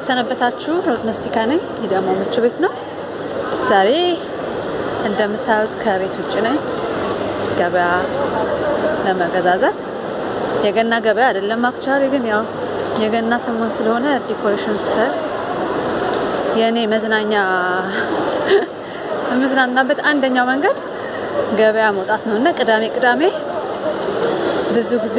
እንደምሰነበታችሁ ሮዝ መስቲካ ነኝ። ይህ ደግሞ ምቹ ቤት ነው። ዛሬ እንደምታዩት ከቤት ውጭ ነኝ፣ ገበያ ለመገዛዛት። የገና ገበያ አይደለም አክቹዋሊ፣ ግን ያው የገና ሰሞን ስለሆነ ዲኮሬሽን ስታዩት የእኔ መዝናኛ የምዝናናበት አንደኛው መንገድ ገበያ መውጣት ነው እና ቅዳሜ ቅዳሜ ብዙ ጊዜ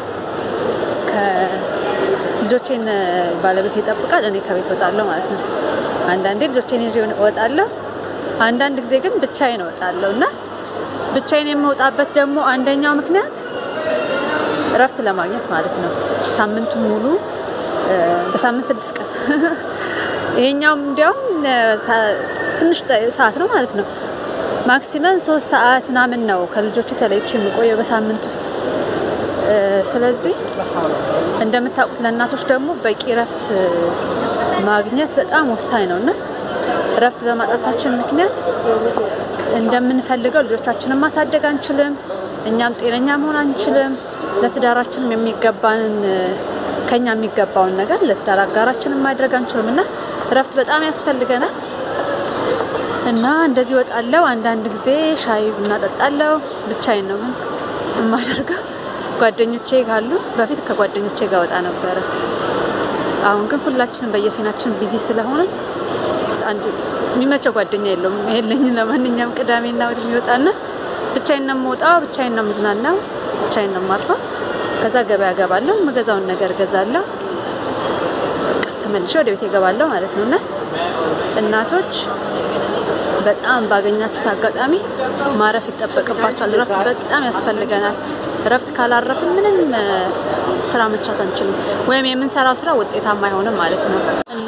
ልጆቼን ባለቤት ይጠብቃል። እኔ ከቤት እወጣለሁ ማለት ነው። አንዳንዴ ልጆቼን ይዤ እወጣለሁ፣ አንዳንድ ጊዜ ግን ብቻዬን እወጣለሁ እና ብቻዬን የምወጣበት ደግሞ አንደኛው ምክንያት እረፍት ለማግኘት ማለት ነው። ሳምንቱ ሙሉ በሳምንት ስድስት ቀን ይሄኛውም እንዲያውም ትንሽ ሰዓት ነው ማለት ነው። ማክሲመም ሶስት ሰዓት ምናምን ነው ከልጆቹ ተለይቼ የምቆየው በሳምንት ውስጥ። ስለዚህ እንደምታውቁት ለእናቶች ደግሞ በቂ እረፍት ማግኘት በጣም ወሳኝ ነው እና እረፍት በማጣታችን ምክንያት እንደምንፈልገው ልጆቻችንን ማሳደግ አንችልም፣ እኛም ጤነኛ መሆን አንችልም። ለትዳራችንም የሚገባንን ከኛ የሚገባውን ነገር ለትዳር አጋራችንን ማድረግ አንችልም እና እረፍት በጣም ያስፈልገናል እና እንደዚህ ወጣለው። አንዳንድ ጊዜ ሻይ ቡና ጠጣለው። ብቻዬን ነው ግን የማደርገው ጓደኞቼ ካሉ በፊት ከጓደኞቼ ጋር ወጣ ነበረ። አሁን ግን ሁላችንም በየፊናችን ቢዚ ስለሆነ አንድ የሚመቸው ጓደኛ የለውም የለኝም። ለማንኛውም ቅዳሜና እሑድ የሚወጣና ብቻዬን ነው የምወጣው፣ ብቻዬን ነው የምዝናናው፣ ብቻዬን ነው የማርፈው። ከዛ ገበያ ገባለሁ፣ የምገዛውን ነገር ገዛለሁ፣ ተመልሼ ወደ ቤት እገባለሁ ማለት ነው እና እናቶች በጣም ባገኛችሁት አጋጣሚ ማረፍ ይጠበቅባቸዋል። እረፍት በጣም ያስፈልገናል። እረፍት ካላረፍን ምንም ስራ መስራት አንችልም፣ ወይም የምንሰራው ስራ ውጤታማ አይሆንም ማለት ነው እና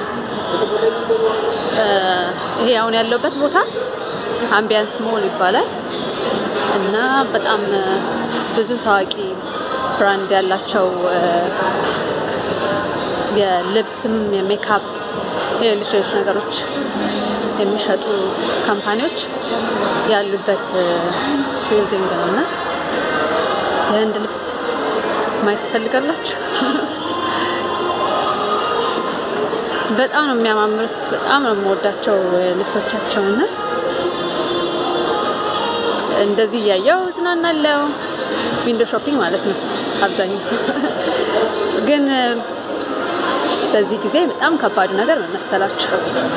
ይሄ አሁን ያለውበት ቦታ አምቢያንስ ሞል ይባላል እና በጣም ብዙ ታዋቂ ብራንድ ያላቸው የልብስም የሜካፕ ሌሎች ሌሎች ነገሮች የሚሸጡ ካምፓኒዎች ያሉበት ቢልዲንግ ነው እና የህንድ ልብስ ማየት ትፈልጋላችሁ? በጣም ነው የሚያማምሩት። በጣም ነው የምወዳቸው ልብሶቻቸው እና እንደዚህ እያየው ዝናናለው። ዊንዶ ሾፒንግ ማለት ነው አብዛኛው። ግን በዚህ ጊዜ በጣም ከባዱ ነገር ምን መሰላችሁ?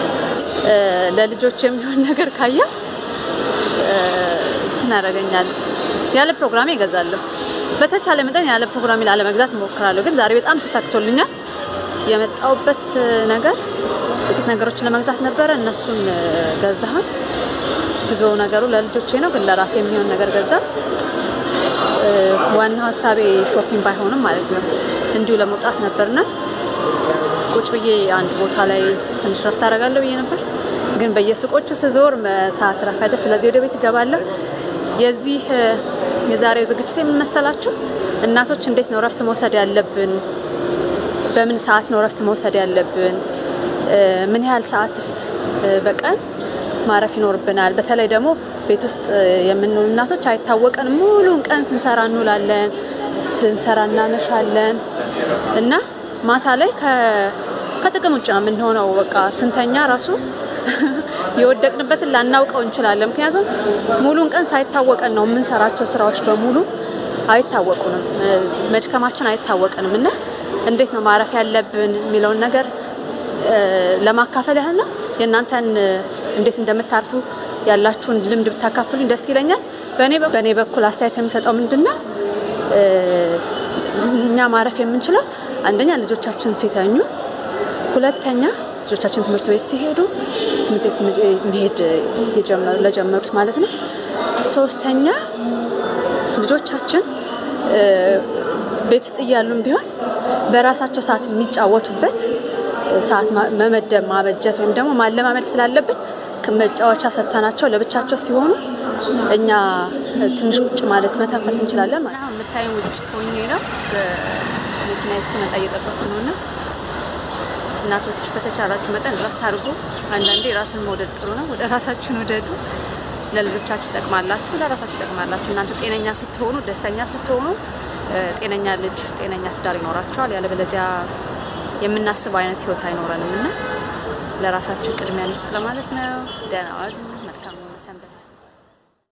ለልጆች የሚሆን ነገር ካየ እንትን ያደርገኛል። ያለ ፕሮግራሜ እገዛለሁ። በተቻለ መጠን ያለ ፕሮግራሜ ላለመግዛት እሞክራለሁ። ግን ዛሬ በጣም ተሳክቶልኛል። የመጣውበት ነገር ጥቂት ነገሮችን ለመግዛት ነበረ። እነሱን ገዛሁን። ብዙ ነገሩ ለልጆቼ ነው፣ ግን ለራሴ የሚሆን ነገር ገዛ። ዋናው ሀሳቤ ሾፒንግ ባይሆንም ማለት ነው እንዲሁ ለመውጣት ነበርና ቁጭ ብዬ አንድ ቦታ ላይ ትንሽ ረፍት አደርጋለሁ ብዬ ነበር። ግን በየሱቆቹ ስዞር ሰዓት ረፈደ። ስለዚህ ወደ ቤት እገባለሁ። የዚህ የዛሬው ዝግጅት የምመሰላችሁ እናቶች እንዴት ነው ረፍት መውሰድ ያለብን፣ በምን ሰዓት ነው ረፍት መውሰድ ያለብን፣ ምን ያህል ሰዓትስ በቀን ማረፍ ይኖርብናል። በተለይ ደግሞ ቤት ውስጥ የምንውል እናቶች አይታወቀን፣ ሙሉን ቀን ስንሰራ እንውላለን፣ ስንሰራ እናመሻለን እና ማታ ላይ ከጥቅም ውጭ ነው የምንሆነው። በቃ ስንተኛ ራሱ የወደቅንበትን ላናውቀው እንችላለን። ምክንያቱም ሙሉን ቀን ሳይታወቀን ነው የምንሰራቸው ስራዎች በሙሉ አይታወቁንም፣ መድከማችን አይታወቀንም እና እንዴት ነው ማረፍ ያለብን የሚለውን ነገር ለማካፈል ያህል ነው። የእናንተን እንዴት እንደምታርፉ ያላችሁን ልምድ ብታካፍሉኝ ደስ ይለኛል። በእኔ በኩል አስተያየት የሚሰጠው ምንድን ነው እኛ ማረፍ የምንችለው አንደኛ ልጆቻችን ሲተኙ፣ ሁለተኛ ልጆቻችን ትምህርት ቤት ሲሄዱ ትምህርት ቤት መሄድ ለጀመሩት ማለት ነው። ሶስተኛ ልጆቻችን ቤት ውስጥ እያሉም ቢሆን በራሳቸው ሰዓት የሚጫወቱበት ሰዓት መመደብ ማበጀት ወይም ደግሞ ማለማመድ ስላለብን መጫወቻ ሰጥተናቸው ለብቻቸው ሲሆኑ እኛ ትንሽ ቁጭ ማለት መተንፈስ እንችላለን ማለት ነው። የምታዩን ውጭ ሆኜ ነው መኪና እስኪመጣ እየጠበቅኩ ነው እና እናቶች በተቻላችሁ መጠን እረፍት አድርጉ። አንዳንዴ ራስን መውደድ ጥሩ ነው። ወደ ራሳችሁን ውደዱ። ለልጆቻችሁ ጠቅማላችሁ፣ ለራሳችሁ ጠቅማላችሁ። እናንተ ጤነኛ ስትሆኑ፣ ደስተኛ ስትሆኑ ጤነኛ ልጅ፣ ጤነኛ ትዳር ይኖራቸዋል። ያለበለዚያ የምናስበው አይነት ህይወት አይኖረንም እና ለራሳችን ቅድሚያ እንስጥ ለማለት ነው። ደህና ዋሉ።